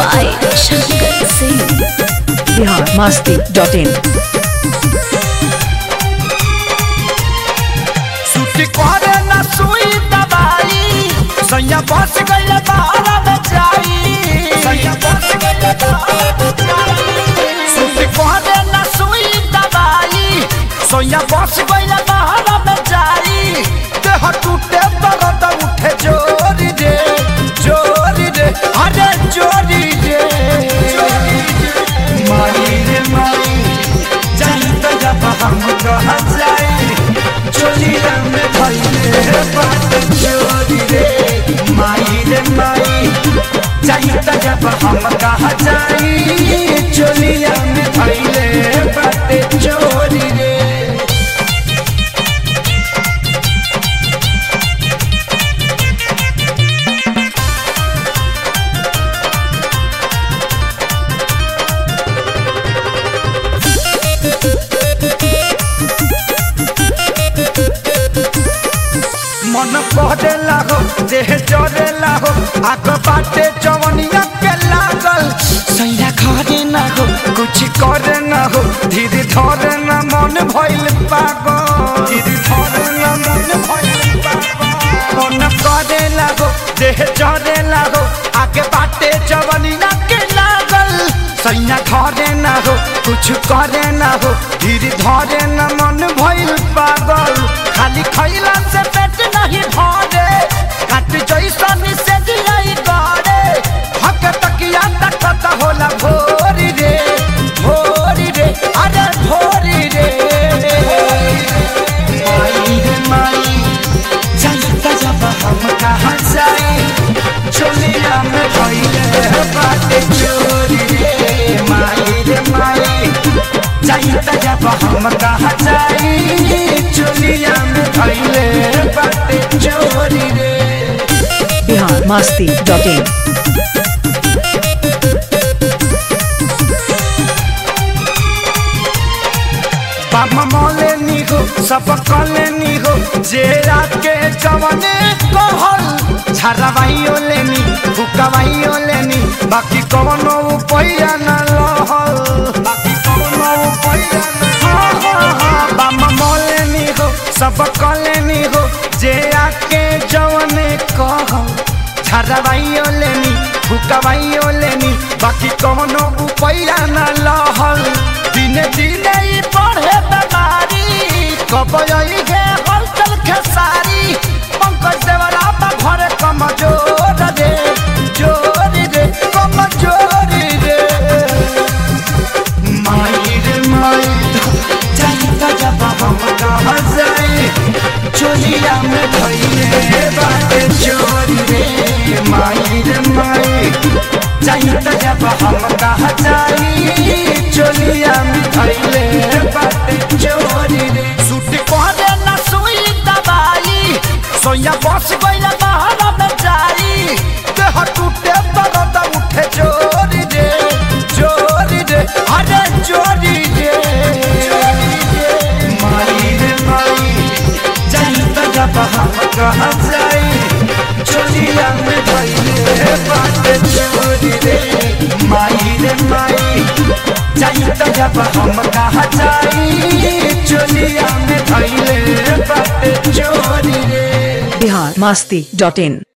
by Shankar Singh. Bihar Masti dot in छुट्टी करे न सुई दवाई सैया बस गइल बाहर में जाई सैया बस गइल बाहर में जाई छुट्टी करे न सुई दवाई सैया बस गइल बाहर में जाई देह टूटे दर्द उठे जोरी रे जोरी रे अरे जोरी रे माई रे माई जनता जब हम कह जाए चोलिया में भइले बात चोरी रे माई रे माई जनता जब हम कह जाए चोलिया में भइले बात चोरी रे मन पहरेला हो देह जरेला हो आग बाटे जवनिया के लागल सैया घरे ना हो कुछ करे ना हो धीरे धरे ना मन भइल पागल धीरे धरे ना मन भइल पागल मन करेला हो देह जरेला हो आगे बाटे जवनिया के लागल सैया घरे ना हो कुछ करे ना हो धीरे धरे ना मन भइल पागल खाली खैला से पेट नहीं भरे काट जैसन से दिलाई गड़े हक तकिया तकत होला भोरी रे भोरी रे अरे भोरी रे माई रे माई जनता जब हम कहाँ जाए चोलिया में भइले बाटे चोरी रे माई रे माई जनता जब हम कहाँ जाए चोलिया में भइले बाटे चोरी रे बिहार मस्ती डॉट इन बाबा मौले नी हो सब कले नी हो जेरा के जवने कहल झरवाइयो लेनी फुकवाइयो लेनी बाकी कवनो उपाया न लहल बाकी कवनो उपाया न हाँ हाँ हाँ बाबा मौले नी हो सब कले नी हो जेरा के जवने कहल झरवाइयो लेनी फुकवाइयो लेनी बाकी कवनो उपाया न लहल दिने दिने ई बढ़े बेमारी कब आई गे हलचल खेसारी पंकज देवरा बा घरे कमजोर रे जोरी रे कमजोरी रे माई रे माई चाहिए जब हम कहाँ जाए चोलिया में भइले बाटे चोरी रे माई रे माई चाहिए जब हम कहाँ जाए चोलिया में भइले बाटे चोरी रे सूट पहने न सुई दवाई सोया बस गइल बाहर में जाई देह टूटे दर्द उठे चोरी रे चोरी रे अरे चोरी रे माई रे माई जनता जब हम कहाँ जाई चोलिया में भइले बाटे चोरी रे माई रे माई जनता जब हम कहाँ जाई चोलिया में भइले बाटे चोरी रे बिहार मस्ती डॉट इन